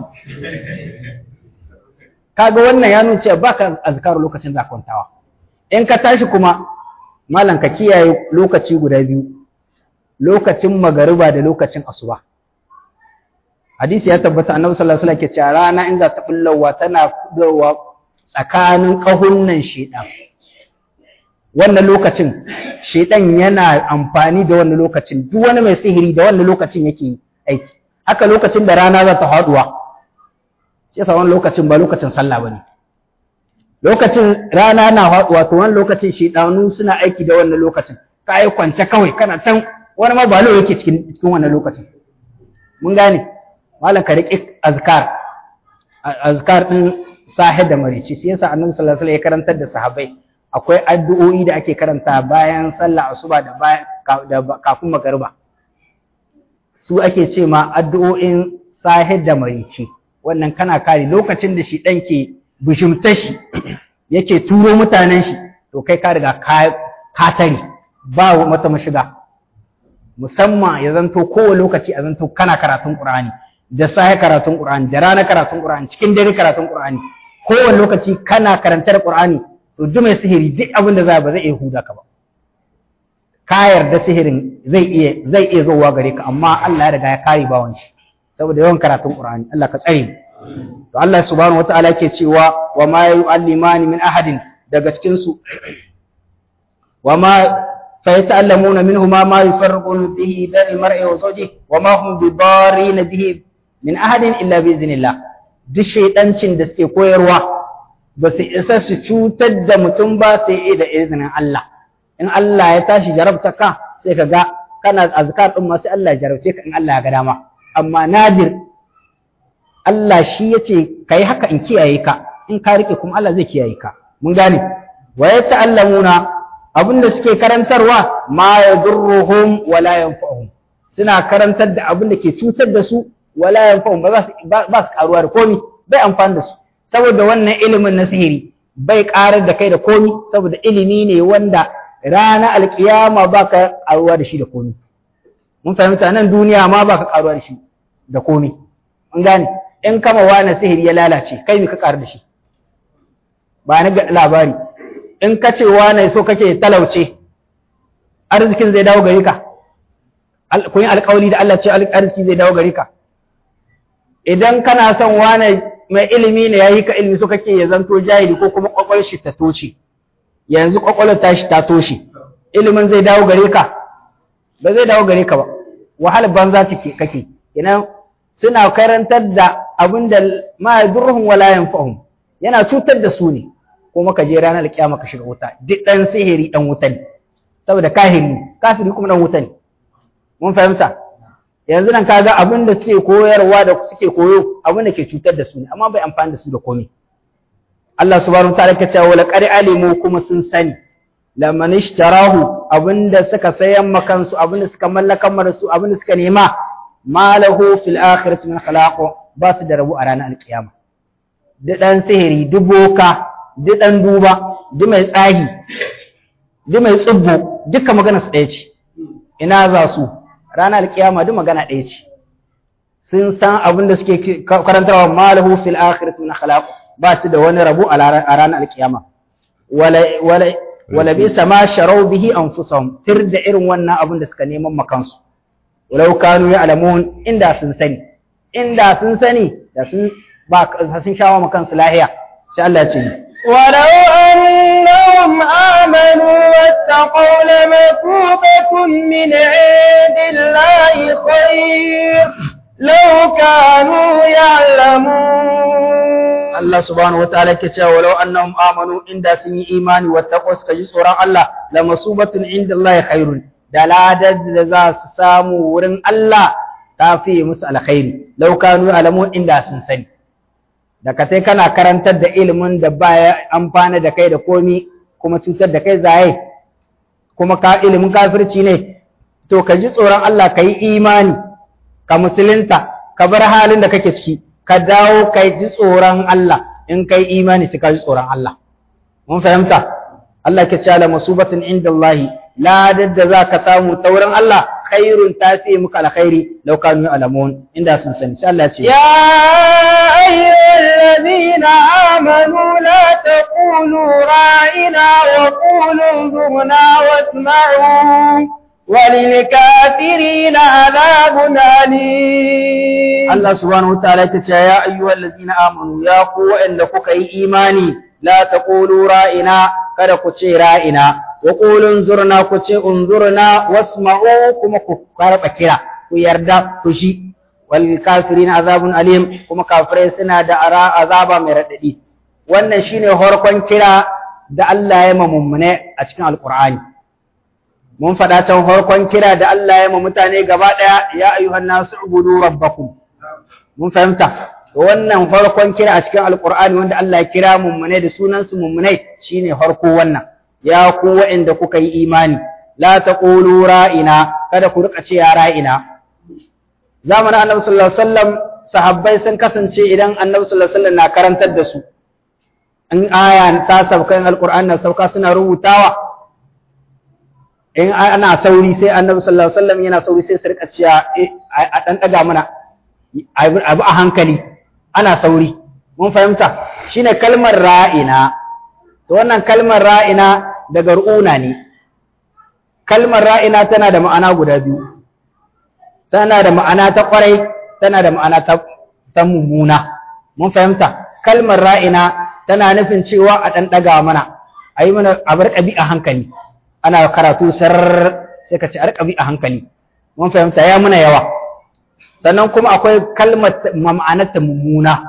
kaga wannan ya nuna cewa baka azkar lokacin za kwantawa in ka tashi kuma malam ka kiyaye lokaci guda biyu lokacin magariba da lokacin asuba hadisi ya tabbata annabi sallallahu alaihi wasallam ke cewa rana in za ta bullawa tana fudowa tsakanin kahunnan shedan wannan lokacin shedan yana amfani da wannan lokacin duk wani mai sihiri da wannan lokacin yake aiki haka lokacin da rana za ta haduwa sai sa wannan lokacin ba lokacin sallah bane lokacin rana na haduwa to wannan lokacin shedanu suna aiki da wannan lokacin ka yi kwance kawai kana can wani ma balo yake cikin cikin wannan lokacin mun gane malam ka riƙe azkar azkar din sahih da marici sai yasa annabi sallallahu alaihi wasallam ya karantar da sahabbai akwai addu'o'i da ake karanta bayan sallah asuba da bayan kafin magariba su ake ce ma addu'o'in sahih da marici wannan kana kare lokacin da shi dan ke bishimtar shi yake turo mutanen shi to kai ka riga ka tare ba mata mashiga musamman ya zanto kowane lokaci a zanto kana karatun Qur'ani da safe karatun Qur'ani da rana karatun Qur'ani cikin dare karatun Qur'ani kowane lokaci kana karantar Qur'ani to duk mai sihiri duk abin da za ba zai iya huda ka ba ka yarda sihirin zai iya zai iya zowa gare ka amma Allah ya riga ya kare bawon shi saboda yawan karatun Qur'ani Allah ka tsare mu to Allah subhanahu wataala yake cewa wa ma yu'allimani min ahadin daga cikin su wa ma فيتعلمون منهما ما يفرقون به بين المرء وزوجه وما هم بضارين به من أحد إلا بإذن الله duk shaidancin da suke koyarwa ba su isa su cutar da mutum ba sai da izinin Allah in Allah ya tashi jarabta ka sai ka ga kana azkar din ma sai Allah ya jarabce ka in Allah ya ga dama amma nadir Allah shi yace kai haka in kiyaye ka in ka rike kuma Allah zai kiyaye ka mun gane wa yata'allamuna abinda suke karantarwa ma yadurruhum wala yanfa'uhum suna karantar da abin da ke cutar da su wala yanfa'uhum ba za su ba su karuwa da komi bai amfani da su saboda wannan ilimin na sihiri bai karar da kai da komi saboda ilimi ne wanda rana alkiyama ba ka karuwa da shi da komi mun fahimta nan duniya ma ba ka karuwa da shi da komi mun gane in kama wani sihiri ya lalace kai me ka karu da shi ba na ga labari in ka ce wane so kake talauce arzikin zai dawo gare ka kun yi alkawali da Allah ce arziki zai dawo gare ka idan kana son wane mai ilimi ne yayi ka ilimi so kake ya zanto jahili ko kuma kwakwalwar shi ta toce yanzu kwakwalwar ta shi ta toshe ilimin zai dawo gare ka ba zai dawo gare ka ba wahala banza ce kake idan suna karantar da abin da ma yadurruhum wala yanfa'uhum yana cutar da su ne kuma ka je ranar kiyama ka shiga wuta duk dan sihiri dan wuta ne saboda kahiri kafiri kuma dan wuta ne mun fahimta yanzu nan kaga abin da suke koyarwa da suke koyo abin da ke cutar da su ne amma bai amfani da su da komai Allah subhanahu wataala ya ce wa laqad alimu kuma sun sani laman ishtarahu abinda suka sayan makansu abinda suka mallakan mara su abinda suka nema malahu fil akhirati min khalaq ba su da rabu a ranar alkiyama duk dan sihiri duk boka duk ɗan duba, duk mai tsahi, duk mai tsubbo, duka magana su ɗaya ce, ina za su, ranar alkiyama duk magana ɗaya ce. Sun san abin da suke karantarwa malahu fil akhirati na khalaq ba su da wani rabu a ranar alkiyama. Wala bi sama sharau bihi anfusahum tir da irin wannan abin da suka neman makansu. Walau kanu ya alamun inda sun sani, inda sun sani da sun ba sun shawo makansu lahiya. Sai Allah ya ce ولو أنهم آمنوا واتقوا لمثوبة من عند الله خير لو كانوا يعلمون الله سبحانه وتعالى كتا ولو أنهم آمنوا عند سن إيمان واتقوا سكجي سورة الله لمصوبة عند الله خير دلادة ذا سامو ورن الله تافي مسألة خير لو كانوا يعلمون عند سن سني da ka sai kana karantar da ilimin da baya amfana da kai da komi kuma cutar da kai zaye kuma ka ilimin kafirci ne to ka ji tsoron Allah ka yi imani ka musulunta ka bar halin da kake ciki ka dawo ka ji tsoron Allah in ka yi imani sai ka ji tsoron Allah mun fahimta Allah ke cewa masubatin inda Allah ladar da za ka samu ta wurin Allah khairun ta fi muka alkhairi law kanu alamun inda sun sani sai Allah ce ya ayyuhallazina amanu la taqulu ra'ina wa qulu zurna wasma'u وللكافرين عذاب أليم الله سبحانه وتعالى يا أيها الذين آمنوا يا قوة إن كي إيماني لا تقولوا رائنا kada ku ce ra'ina wa qulun zurna ku ce unzurna wasma'u kuma ku karba kira ku yarda ku shi wal kafirin azabun alim kuma kafirai suna da ara azaba mai radadi wannan shine horkon kira da Allah ya ma mummune a cikin alqur'ani mun faɗa can horkon kira da Allah ya ma mutane gaba ɗaya ya ayyuhan nasu ubudu rabbakum mun fahimta wannan farkon kira a cikin alkur'ani wanda Allah ya kira mummune da sunansu mummunai shine farko wannan ya ku wa'anda kuka yi imani la taqulu ra'ina kada ku rika ce ya ra'ina zamanin annabi sallallahu alaihi wasallam sahabbai sun kasance idan annabi sallallahu alaihi wasallam na karantar da su in aya ta sauka in alkur'ani na sauka suna rubutawa in ana sauri sai annabi sallallahu alaihi wasallam yana sauri sai su rika cewa a dan daga mana abu a hankali ana sauri mun fahimta shine kalmar ra'ina to wannan kalmar ra'ina daga ru'una ne kalmar ra'ina tana da ma'ana guda biyu tana da ma'ana ta kwarai tana da ma'ana ta, ta mummuna mun fahimta kalmar ra'ina tana nufin cewa a ɗan ɗaga mana a yi mana a bar ƙabi a hankali ana karatu sar sai ka ce a ƙabi a hankali mun fahimta ya muna yawa sannan kuma akwai kalmar ma'anarta mummuna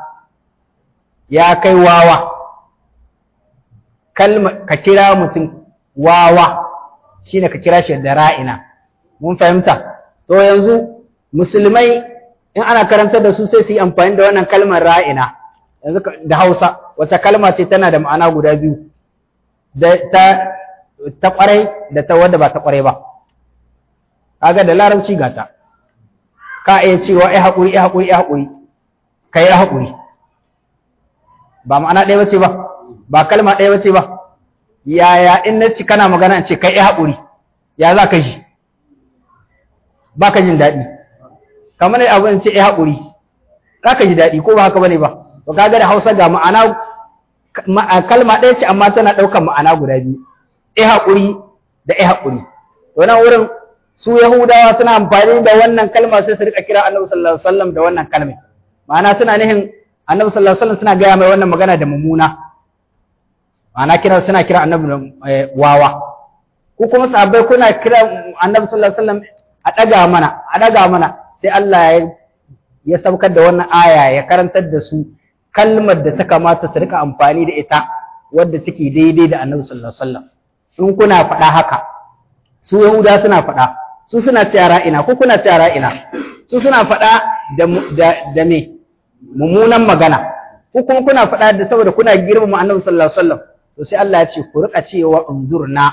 ya kai wawa kalma ka kira mutum wawa shine ka kira shi da ra'ina mun fahimta to yanzu musulmai in ana karantar da su sai su yi amfani da wannan kalmar ra'ina yanzu da Hausa wace kalma ce tana da ma'ana guda biyu da ta ta kwarai da ta wanda ba ta kwarai ba kaga da larabci gata ka iya cewa ai haƙuri ai haƙuri ai haƙuri kai ai haƙuri ba ma'ana ɗaya bace ba ba kalma ɗaya bace ba yaya in na ci kana magana in ce kai ai haƙuri ya za ka ji ba ka jin daɗi kamar ne abu in ce ai haƙuri za ka ji daɗi ko ba haka bane ba to kaga da Hausa ga ma'ana kalma ɗaya ce amma tana ɗaukar ma'ana guda biyu ai haƙuri da ai haƙuri to nan wurin su Yahudawa suna amfani da wannan kalma sai su rika kira Annabi sallallahu alaihi wasallam da wannan kalmar ma'ana suna nihin Annabi sallallahu alaihi wasallam suna gaya mai wannan magana da mummuna ma'ana kira suna kira Annabi wawa ku kuma sahabbai kuna kira Annabi sallallahu alaihi wasallam a daga mana a daga mana sai Allah ya ya saukar da wannan aya ya karantar da su kalmar da ta kamata su rika amfani da ita wadda take daidai da Annabi sallallahu alaihi wasallam in kuna faɗa haka su Yahuda suna faɗa su suna cewa ra'ina ko kuna cewa ra'ina su suna faɗa da da da me mummunan magana ko kuma kuna faɗa da saboda kuna girmama Annabi sallallahu alaihi wasallam to sai Allah ya ce ku rika cewa unzurna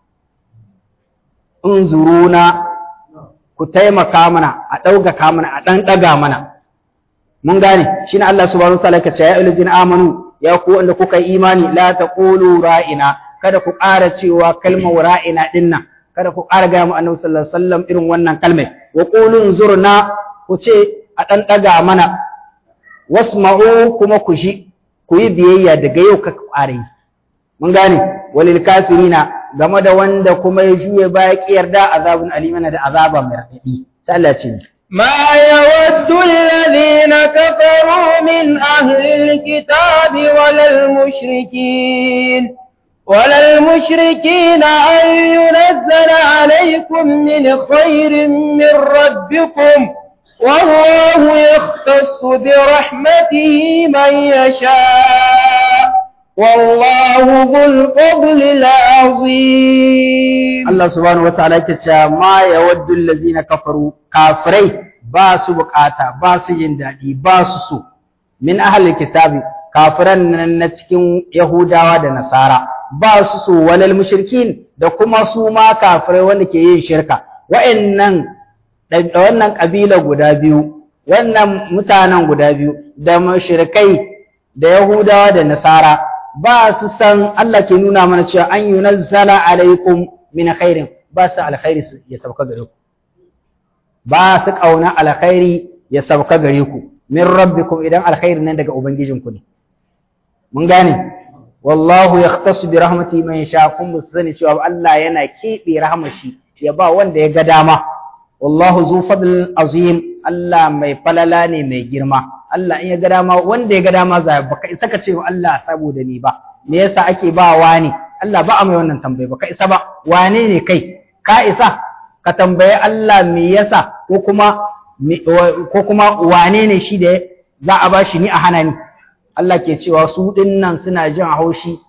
unzuruna ku taimaka mana a ɗaukaka mana a ɗan ɗaga mana mun gane shine Allah subhanahu wataala ya ce ya ayyuhallazina amanu ya ku wanda kuka yi imani la taqulu ra'ina kada ku ƙara cewa kalmar ra'ina dinnan kada ku ƙara gaya mu annabi sallallahu alaihi wasallam irin wannan kalmai wa qulun zurna ku ce a dan daga mana wasma'u kuma ku ji ku yi biyayya daga yau ka ƙara yi mun gane walil kafirina game da wanda kuma ya juye baya ki yarda azabun alimana da azaba mai raɗaɗi sai Allah ce ما يود الذين كفروا من أهل الكتاب ولا المشركين ولا المشركين أن ينزل عليكم من خير من ربكم والله يختص برحمته من يشاء والله ذو الفضل العظيم الله سبحانه وتعالى يقول ما يود الذين كفروا كافري باس بقاتا باس جندادي باس سو من أهل الكتاب kafiran nan na cikin Yahudawa da Nasara ba su so walal mushrikin da kuma su ma kafirai wanda ke yin shirka wa'annan wannan kabila guda biyu wannan mutanen guda biyu da mushrikai da Yahudawa da Nasara ba su san Allah ke nuna mana cewa an yunazzala alaikum min khairin ba su alkhairi ya sauka gare ku ba su kauna alkhairi ya sauka gare ku min rabbikum idan alkhairi nan daga ubangijinku ne mun gane wallahu yahtasu bi rahmatihi man yasha kun musu sani cewa Allah yana keɓe rahmar shi ya ba wanda ya ga dama wallahu zu fadl azim Allah mai falala ne mai girma Allah in ya ga dama wanda ya ga dama za baka isa ka ce wa Allah saboda ni ba me yasa ake ba wani Allah ba a mai wannan tambaye baka isa ba wane ne kai ka isa ka tambaye Allah me yasa ko kuma ko kuma wane ne shi da za a ba shi ni a hana ni Allah ke cewa su dinnan suna jin haushi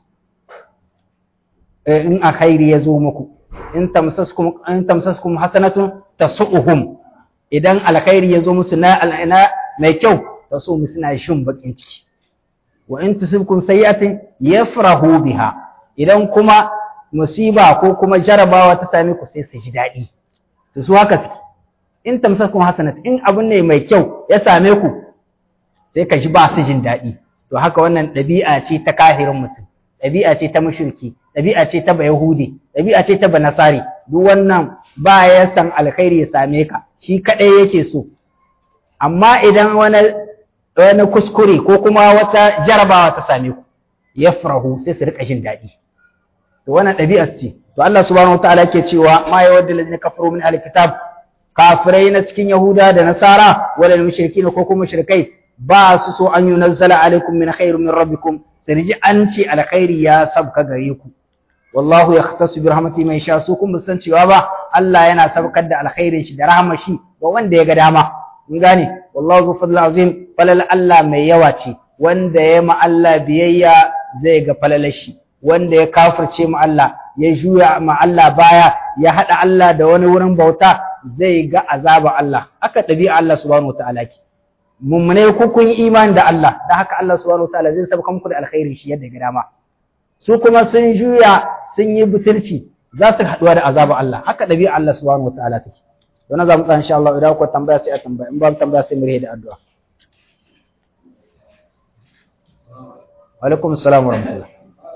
in alkhairi ya zo muku in tamsaskum in tamsaskum hasanatun tasu'uhum idan alkhairi ya zo musu na al'ana mai kyau tasu suna shin bakin ciki wa in tusibkum sayyi'atin yafrahu biha idan kuma musiba ko kuma jarabawa ta same ku sai su ji daɗi to su haka suke in tamsaskum hasanat in abun ne mai kyau ya same ku sai ka ji ba su jin daɗi to haka wannan ɗabi'a ce ta kahirin mutum ɗabi'a ce ta mushriki ɗabi'a ce ta bayahudi ɗabi'a ce ta banasari duk wannan ba ya san alkhairi ya same ka shi kaɗai yake so amma idan wani wani kuskure ko kuma wata jarabawa ta same ku ya farahu sai su rika jin daɗi to wannan ɗabi'a ce to Allah subhanahu wataala yake cewa ma yawaddu allazina kafaru min ahli kitab kafirai na cikin yahuda da nasara wala mushrikin ko kuma mushrikai ba su so an yunazzala alaikum min khairin min rabbikum sai ji an ce alkhairi ya sabka gare ku wallahu yahtasu bi rahmatihi man sha su kun san cewa ba Allah yana sabkar da alkhairin shi da rahmar shi ga wanda ya ga dama mun gane wallahu zu fadl azim falal Allah mai yawa ce wanda ya ma Allah biyayya zai ga falalar shi wanda ya kafirce mu Allah ya juya ma Allah baya ya hada Allah da wani wurin bauta zai ga azaba Allah haka ɗabi'a Allah subhanahu wataala ke mummune ku kun yi imani da Allah da haka Allah subhanahu wataala zai sabka muku da alkhairi shi yadda ga dama su kuma sun juya sun yi butulci za su haɗuwa da azaba Allah haka ɗabi'a Allah subhanahu wataala take don za mu tsaya insha Allah idan ku tambaya sai a tambaya in babu tambaya sai mu rihe da addu'a wa alaikum assalam wa rahmatullah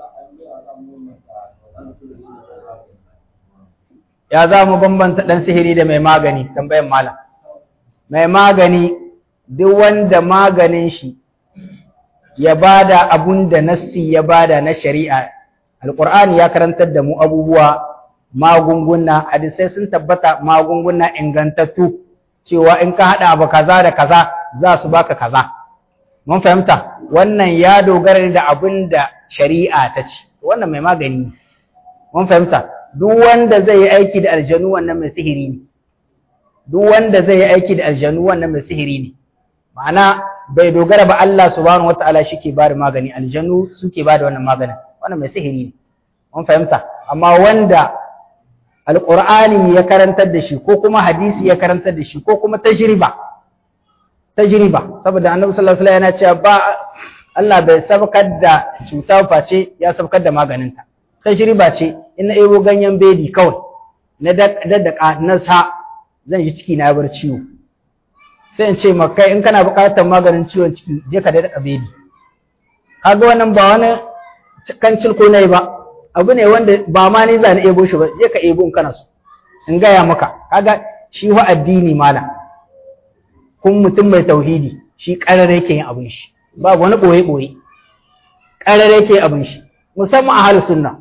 ya za mu bambanta ɗan sihiri da mai magani tambayan malam mai magani duk wanda maganin shi ya bada abun da nassi ya bada na shari'a alqur'ani ya karantar da mu abubuwa magunguna hadisai sun tabbata magunguna ingantattu cewa in ka hada abu kaza da kaza za su baka kaza mun fahimta wannan ya dogara da abin da shari'a ta ce wannan mai magani mun fahimta duk wanda zai yi aiki da aljanu wannan mai sihiri ne duk wanda zai yi aiki da aljanu wannan mai sihiri ne ma'ana bai dogara ba Allah subhanahu wataala shike ba da magani aljanu suke ba da wannan maganin wannan mai sihiri ne mun fahimta amma wanda alqur'ani ya karantar da shi ko kuma hadisi ya karantar da shi ko kuma tajriba tajriba saboda annabi sallallahu alaihi wasallam yana cewa ba Allah bai sabkar da cuta face ya sabkar da maganinta tajriba ce in na ebo ganyen bedi kawai na daddaka na sa zan ji ciki na bar ciwo sai in ce maka in kana buƙatar maganin ciwon ciki je ka daddaka bedi kaga wannan ba wani kan cilko ne ba abu ne wanda ba ma ni za na ebo shi ba je ka ebo in kana so in gaya maka kaga shi wa addini malam kun mutum mai tauhidi shi ƙarar yake yin abin shi babu wani ɓoye-ɓoye ƙarar yake abin shi musamman a halin sunna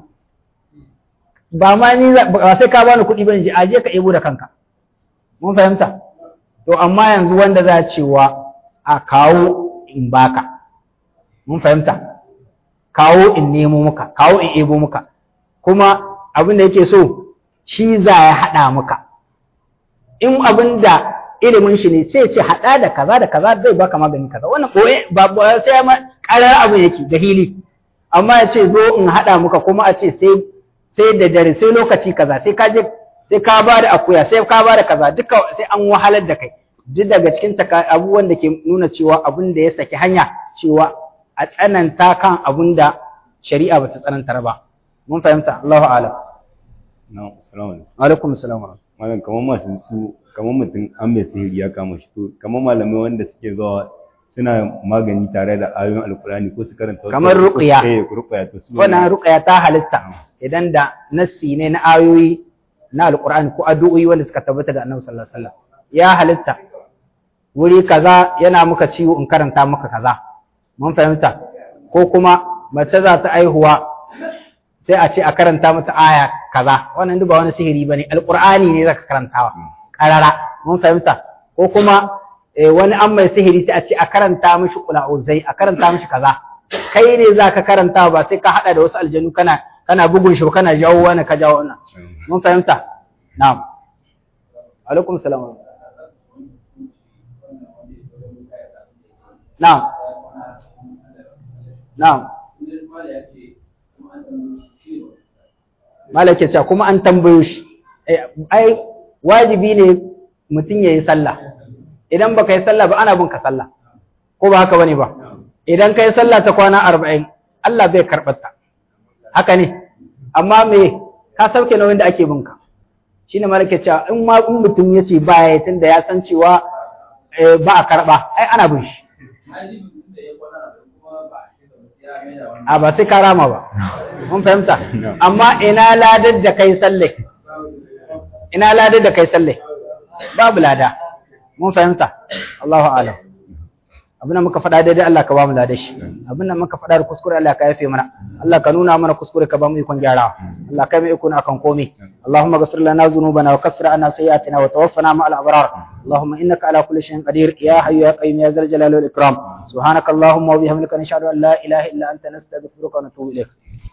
ba ma ni ba sai ka bani kuɗi ba in je aje ka ebo da kanka mun fahimta to amma yanzu wanda za cewa a kawo in baka mun fahimta kawo in nemo muka kawo in ebo muka kuma abin da yake so shi za ya haɗa muka in abin da ilimin shi ne sai ce haɗa da kaza da kaza zai baka magani kaza wannan koye ba sai ma ƙarar abin yake da hili amma ya ce zo in haɗa muka kuma a ce sai sai da dare sai lokaci kaza sai ka je sai ka ba da akuya sai ka ba da kaza duka sai an wahalar da kai duk daga cikin abubuwan da ke nuna cewa abin da ya saki hanya cewa a tsananta kan abin da shari'a ba ta tsanantar ba mun fahimta Allahu a'lam na'am assalamu alaikum alaikum assalam malam kamar masu su kamar mutum an mai sihiri ya kama shi to kamar malamai wanda suke zuwa suna magani tare da ayoyin alkurani ko su karanta wasu- Kamar ruqya. eh ruqya to su wannan ruqya ta halitta idan da nassi ne na ayoyi na alqur'ani ko addu'o'i wanda suka tabbata da annabi sallallahu alaihi wasallam ya halitta wuri kaza yana muka ciwo in karanta maka kaza mun fahimta ko kuma mace za ta aihuwa sai a ce a karanta mata aya kaza wannan duk ba wani sihiri bane alqur'ani ne zaka karantawa karara mun fahimta ko kuma eh, wani an mai sihiri sai a ce a karanta mishi qula'uzai a karanta mishi kaza kai ne zaka karanta ba sai ka hada da wasu aljanu kana kana bugun shi kana jawo wani ka jawo wannan mun fahimta na'am alaikum salam na'am na'am malaka cewa kuma an tambayo shi Eh, ai wajibi ne mutum ya yi sallah idan baka yi sallah ba ana bin ka sallah ko ba haka bane ba idan ka yi sallah ta kwana arba'in Allah bai karɓar ta haka ne amma me ka sauke nauyin da ake bin ka shine malaka cewa in ma in mutum ya ce ba ya tunda ya san cewa eh, ba a karɓa ai ana bin shi a ba sai ka rama ba mun fahimta amma ina ladar da kai sallai ina ladar da kai sallai babu lada mun fahimta Allahu a'lam abin da muka faɗa daidai Allah ka ba mu ladar shi abin da muka faɗa da kuskure Allah ka yafe mana Allah ka nuna mana kuskure ka ba mu ikon gyarawa Allah ka mai iko na akan komai Allahumma ghfir lana dhunubana wa kaffir anna sayyi'atina wa tawaffana ma'al abrar اللهم انك على كل شيء قدير يا حي يا قيوم يا ذا الجلال والاكرام سبحانك اللهم وبحمدك نشهد ان لا اله الا انت نستغفرك ونتوب اليك